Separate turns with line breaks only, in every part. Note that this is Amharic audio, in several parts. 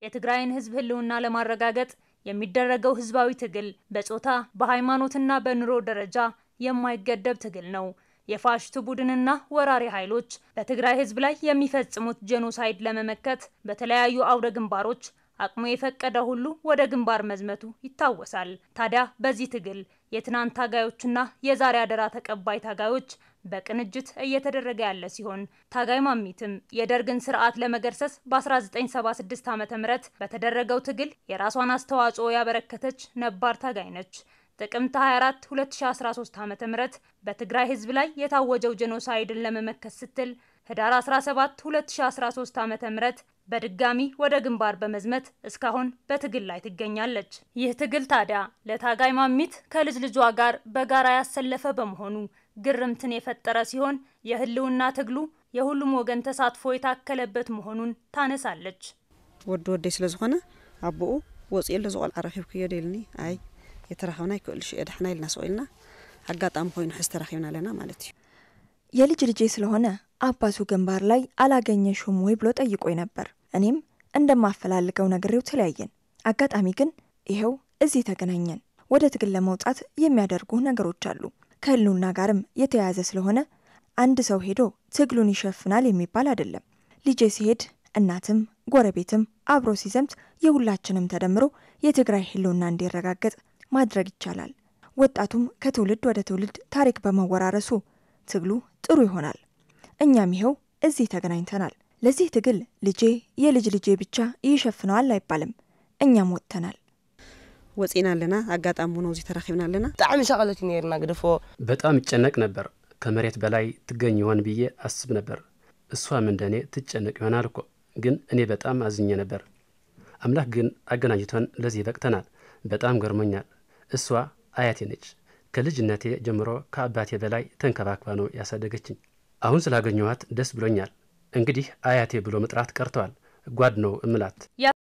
የትግራይን ህዝብ ህልውና ለማረጋገጥ የሚደረገው ህዝባዊ ትግል በጾታ በሃይማኖትና በኑሮ ደረጃ የማይገደብ ትግል ነው። የፋሽቱ ቡድንና ወራሪ ኃይሎች በትግራይ ህዝብ ላይ የሚፈጽሙት ጄኖሳይድ ለመመከት በተለያዩ አውደ ግንባሮች አቅሙ የፈቀደ ሁሉ ወደ ግንባር መዝመቱ ይታወሳል። ታዲያ በዚህ ትግል የትናንት ታጋዮችና የዛሬ አደራ ተቀባይ ታጋዮች በቅንጅት እየተደረገ ያለ ሲሆን ታጋይ ማሚትም የደርግን ስርዓት ለመገርሰስ በ1976 ዓ ም በተደረገው ትግል የራሷን አስተዋጽኦ ያበረከተች ነባር ታጋይ ነች። ጥቅምት 24 2013 ዓ ም በትግራይ ህዝብ ላይ የታወጀው ጄኖሳይድን ለመመከት ስትል ህዳር 17 2013 ዓ ም በድጋሚ ወደ ግንባር በመዝመት እስካሁን በትግል ላይ ትገኛለች። ይህ ትግል ታዲያ ለታጋይ ማሚት ከልጅ ልጇ ጋር በጋራ ያሰለፈ በመሆኑ ግርምትን የፈጠረ ሲሆን የህልውና ትግሉ የሁሉም ወገን ተሳትፎ የታከለበት መሆኑን ታነሳለች።
ወዲ ወደይ ስለ ዝኾነ አቦኡ ወፂኡ ሎ ዝቆልዓ ረኺብክዮ ደልኒ አይ የተራኸብና ይክእልሽ እየ ዳሕና ኢልና ሰቂልና አጋጣሚ ኮይኑ ሕዝ ተራኺብና ኣለና ማለት እዩ
የልጅ ልጄ ስለሆነ አባቱ ግንባር ላይ አላገኘሽም ወይ ብሎ ጠይቆኝ ነበር። እኔም እንደማፈላልገው ነግሬው ተለያየን። አጋጣሚ ግን ይኸው እዚህ ተገናኘን። ወደ ትግል ለመውጣት የሚያደርጉ ነገሮች አሉ። ከህልውና ጋርም የተያያዘ ስለሆነ አንድ ሰው ሄዶ ትግሉን ይሸፍናል የሚባል አይደለም። ልጄ ሲሄድ እናትም ጎረቤትም አብሮ ሲዘምት የሁላችንም ተደምሮ የትግራይ ህልውና እንዲረጋገጥ ማድረግ ይቻላል። ወጣቱም ከትውልድ ወደ ትውልድ ታሪክ በመወራረሱ ትግሉ ጥሩ ይሆናል። እኛም ይኸው እዚህ ተገናኝተናል። ለዚህ ትግል ልጄ የልጅ ልጄ ብቻ ይሸፍነዋል አይባልም። እኛም ወጥተናል።
ወፂና ኣለና አጋጣሚ ሆኖ እዚ ተራኺብና ኣለና
ብጣዕሚ ሸቐለት እዩ ነርና ግድፎ
በጣም ይጨነቅ ነበር። ከመሬት በላይ ትገኝ ይሆን ብዬ አስብ ነበር። እሷም እንደኔ ትጨነቅ ይሆናል እኮ ግን እኔ በጣም አዝኜ ነበር። አምላክ ግን አገናኝቶን ለዚህ በቅተናል። በጣም ገርሞኛል። እሷ አያቴ ነች። ከልጅነቴ ጀምሮ ከአባቴ በላይ ተንከባክባ ነው ያሳደገችኝ። አሁን ስላገኘኋት ደስ ብሎኛል። እንግዲህ አያቴ ብሎ መጥራት ቀርተዋል። ጓድ ነው እምላት።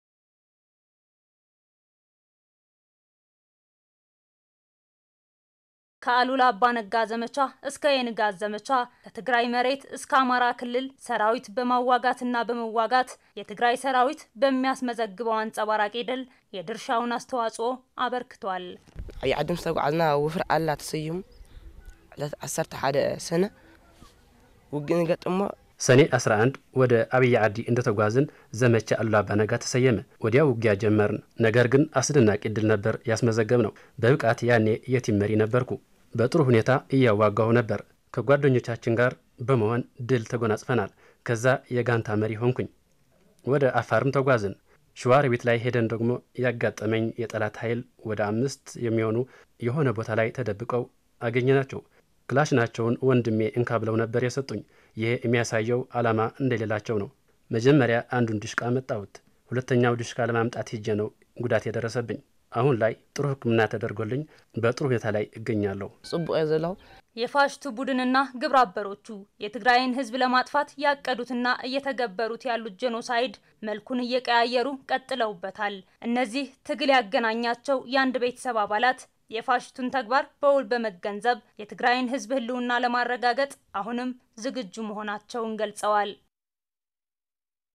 ከአሉላ አባ ነጋ ዘመቻ እስከ የንጋት ዘመቻ ከትግራይ መሬት እስከ አማራ ክልል ሰራዊት በማዋጋትና በመዋጋት የትግራይ ሰራዊት በሚያስመዘግበው አንጸባራቂ ድል የድርሻውን አስተዋጽኦ አበርክቷል።
ዓብዪ ዓዲ ምስ ተጓዓዝና ውፍር ኣላ ተሰይሙ ዕለት 11 ሰነ ውግእ ንገጥሞ
ሰኔ 11 ወደ አብይ ዓዲ እንደተጓዝን ዘመቻ አሉላ አባ ነጋ ተሰየመ። ወዲያው ውጊያ ጀመርን። ነገር ግን አስደናቂ ድል ነበር ያስመዘገብ ነው። በብቃት ያኔ የቲም መሪ ነበርኩ። በጥሩ ሁኔታ እያዋጋሁ ነበር። ከጓደኞቻችን ጋር በመሆን ድል ተጎናጽፈናል። ከዛ የጋንታ መሪ ሆንኩኝ። ወደ አፋርም ተጓዝን። ሸዋሮቢት ላይ ሄደን ደግሞ ያጋጠመኝ የጠላት ኃይል ወደ አምስት የሚሆኑ የሆነ ቦታ ላይ ተደብቀው አገኘናቸው። ክላሽናቸውን ወንድሜ እንካ ብለው ነበር የሰጡኝ። ይሄ የሚያሳየው ዓላማ እንደሌላቸው ነው። መጀመሪያ አንዱን ድሽቃ መጣሁት። ሁለተኛው ድሽቃ ለማምጣት ሂጄ ነው ጉዳት የደረሰብኝ። አሁን ላይ ጥሩ ሕክምና ተደርጎልኝ በጥሩ ሁኔታ ላይ እገኛለሁ።
ጽቡቅ እየ ዘለኹ
የፋሽቱ ቡድንና ግብረ አበሮቹ የትግራይን ህዝብ ለማጥፋት ያቀዱትና እየተገበሩት ያሉት ጄኖሳይድ መልኩን እየቀያየሩ ቀጥለውበታል። እነዚህ ትግል ያገናኛቸው የአንድ ቤተሰብ አባላት የፋሽቱን ተግባር በውል በመገንዘብ የትግራይን ህዝብ ህልውና ለማረጋገጥ አሁንም ዝግጁ መሆናቸውን ገልጸዋል።